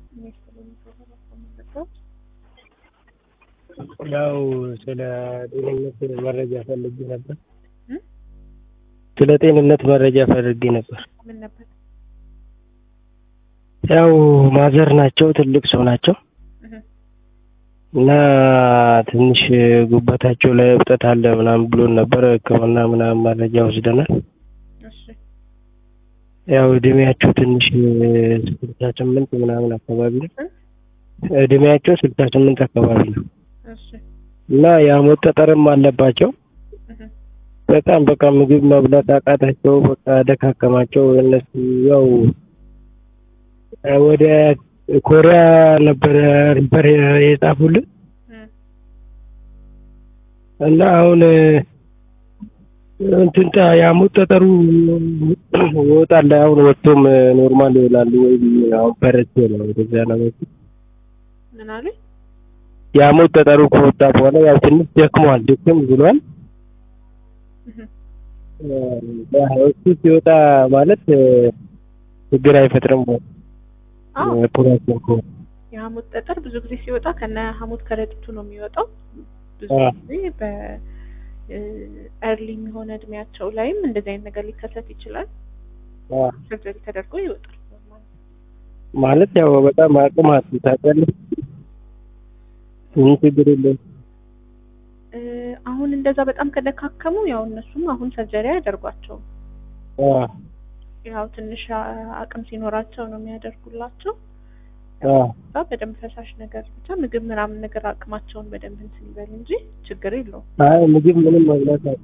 ያው ስለ ጤንነት መረጃ ፈልጌ ነበር። እ? ስለ ጤንነት መረጃ ፈልጌ ነበር። ምን ነበር? ያው ማዘር ናቸው፣ ትልቅ ሰው ናቸው እህ እና ትንሽ ጉበታቸው ላይ እብጠት አለ ምናምን ብሎን ነበር። ሕክምና ምናምን መረጃ ወስደናል። እሺ ያው እድሜያቸው ትንሽ ስልሳ ስምንት ምናምን አካባቢ ነው። እ? እድሜያቸው ስልሳ ስምንት አካባቢ ነው እሺ እና የሐሞት ጠጠርም አለባቸው። እህ በጣም በቃ ምግብ መብላት አቃታቸው። በቃ ደካከማቸው። እነሱ ያው ወደ ኮሪያ ነበረ ሪፈር የጻፉልን እ እና አሁን እንትን ጣ- የሐሞት ጠጠሩ ይወጣል። አሁን ወጥቶም ኖርማል ይሆናሉ ወይ ብዬ አሁን ፈርቼ ነው ወደዛ ለመሄድ። ምን አሉኝ? የሐሞት ጠጠሩ ከወጣ በኋላ ያው ትንሽ ደክሟል፣ ድክም ብሏል። እህ ያው እሱ ሲወጣ ማለት ችግር አይፈጥርም ወይ? አዎ ኦፕሬሽን ከሆነ የሐሞት ጠጠር ብዙ ጊዜ ሲወጣ ከነ ሐሞት ከረጢቱ ነው የሚወጣው። ብዙ አዎ። ጊዜ በኤርሊ የሆነ እድሜያቸው ላይም እንደዚህ አይነት ነገር ሊከሰት ይችላል። አዎ። ሰርጀሪ ተደርጎ ይወጣል። ማለት ያው በጣም አቅም አጡ ታውቂያለሽ። ምን ችግር የለውም። እ አሁን እንደዛ በጣም ከደካከሙ ያው እነሱም አሁን ሰርጀሪ አያደርጓቸውም። አዎ ያው ትንሽ አ- አቅም ሲኖራቸው ነው የሚያደርጉላቸው። አዎ እዛ በደንብ ፈሳሽ ነገር ብቻ ምግብ ምናምን ነገር አቅማቸውን በደንብ እንትን ይበል እንጂ ችግር የለውም። አይ ምግብ ምንም መብላት አለ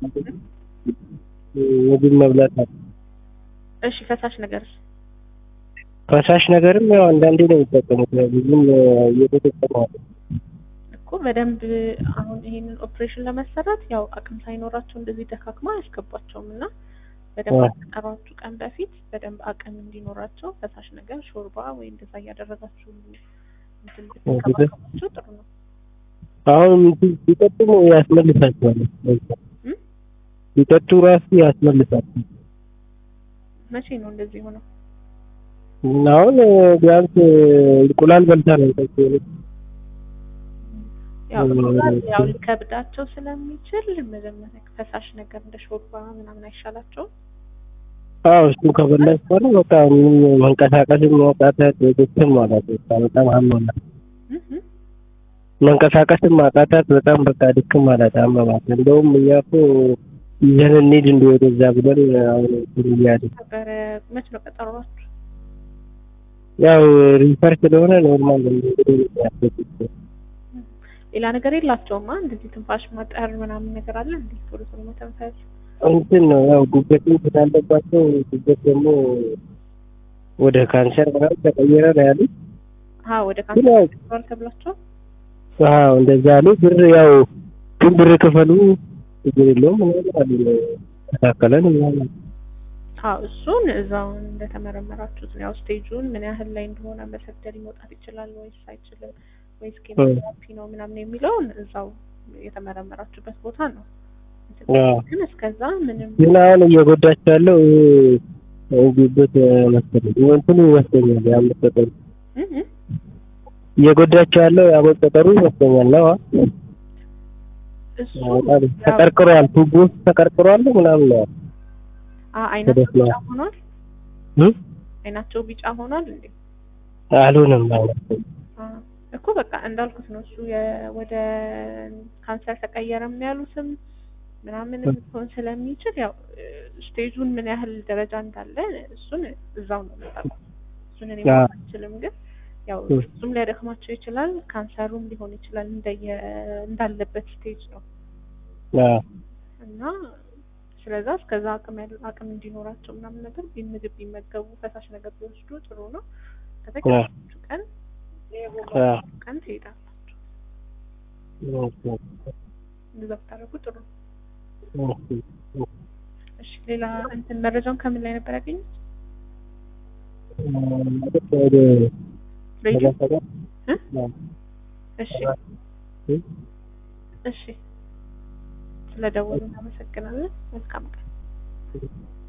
ምግብ መብላት አለ እሺ ፈሳሽ ነገር ፈሳሽ ነገርም ያው አንዳንዴ ነው የሚጠቀሙት። ያው ብዙም እየተጠቀሙ አይደለም። እኮ በደንብ አሁን ይሄንን ኦፕሬሽን ለመሰራት ያው አቅም ሳይኖራቸው እንደዚህ ደካክማ አያስገቧቸውም እና በደንብ አዎ። ከቀሯችሁ ቀን በፊት በደንብ አቅም እንዲኖራቸው ፈሳሽ ነገር ሾርባ ወይ እንደዛ እያደረጋችሁ እንትን ብትንከባከቧቸው ጥሩ ነው። አሁን እንትን ሲጠጡ ያስመልሳቸዋል። እም? ሲጠጡ ራሱ ያስመልሳቸዋል። መቼ ነው እንደዚህ ሆነው? እና አሁን ቢያንስ እንቁላል በልታ ነው የጠጡ ያው እም። እንቁላል ያው ሊከብዳቸው ስለሚችል መጀመሪያ ፈሳሽ ነገር እንደ ሾርባ ምናምን አይሻላቸውም? አዎ እሱ ከበላሽ በኋላ በቃ ምንም መንቀሳቀስም ማቃታት ድክም ማለት በቃ በጣም አመማት። እህ እህ። መንቀሳቀስም ማቃታት በጣም በቃ ድክም ማለት አመማት። እንደውም እኛ እኮ ይዘን እንሂድ እንደ ወደዛ ብለን አሁን እንትን እያልን ነበረ መች ነው ቀጠሯችሁ? ያው ሪፈር ስለሆነ ኖርማል እንግዲህ ያስገድድ ሌላ ነገር የላቸውማ እንደዚህ ትንፋሽ ማጠር ምናምን ነገር አለ እንዴ? ቶሎ ቶሎ መተንፈስ እንትን ነው ያው ጉበትም ስላለባቸው ጉበት ደግሞ ወደ ካንሰር ምናምን ተቀየረ ነው ያሉት። አዎ ወደ ግን ያው ካንሰር ተብሏቸው አዎ እንደዛ አሉ። ብር ያው ግን ብር ክፈሉ ችግር የለውም ምናምን አሉ። ተካከለን ምናምን አዎ እሱን እዛው እንደተመረመራችሁት ነው። ያው ስቴጁን ምን ያህል ላይ እንደሆነ በሰርጀሪ መውጣት ይችላል ወይስ አይችልም ወይስ ኬሞቴራፒ ነው ምናምን የሚለውን እዛው የተመረመራችሁበት ቦታ ነው። አዎ። ግን እስከዛ ምንም ግን አሁን እየጎዳቸው ያለው ይሄ ጉበት መሰለኝ እንትኑ ይመስለኛል የሐሞት ጠጠሩ እ እ እየጎዳቸው ያለው የሐሞት ጠጠሩ ይመስለኛል ነው። እሱ በጣም ያው ተቀርቅሯል፣ ቱቦ ውስጥ ተቀርቅሯል ምናምን ነው አ- አይናቸው ተደፍኗል። ቢጫ ሆኗል። እ? አይናቸው ቢጫ ሆኗል እንዴ? አልሆነም ማለት አ እኮ በቃ እንዳልኩት ነው። እሱ የ- ወደ ካንሰር ተቀየረም ያሉትም ምናምንም ሊሆን ስለሚችል ያው እ፣ ስቴጁን ምን ያህል ደረጃ እንዳለ እሱን እዛው ነው የምታውቀው። እሱን እኔ አ። ማወቅ አልችልም፣ ግን ያው እ። እሱም ሊያደክማቸው ይችላል፣ ካንሰሩም ሊሆን ይችላል እንደየ እንዳለበት ስቴጅ ነው አዎ እና ስለዛ እስከዛ አቅም ያለ አቅም እንዲኖራቸው ምናምን ነገር ቢ- ምግብ ቢመገቡ ፈሳሽ ነገር ቢወስዱ ጥሩ ነው። ከተቀበላችሁ ቀን አዎ ቀን ትሄዳላችሁ። ኦኬ። እንደዛ ብታደርጉ ጥሩ ነው። ኦኬ። እሺ ሌላ እንትን መረጃውን ከምን ላይ ነበር ያገኙት? ማለት ወደ ሬዲዮ? ሰላሳ እ? አዎ። እሺ እ? እሺ፣ ስለ ደወሉ እናመሰግናለን። መልካም ቀን።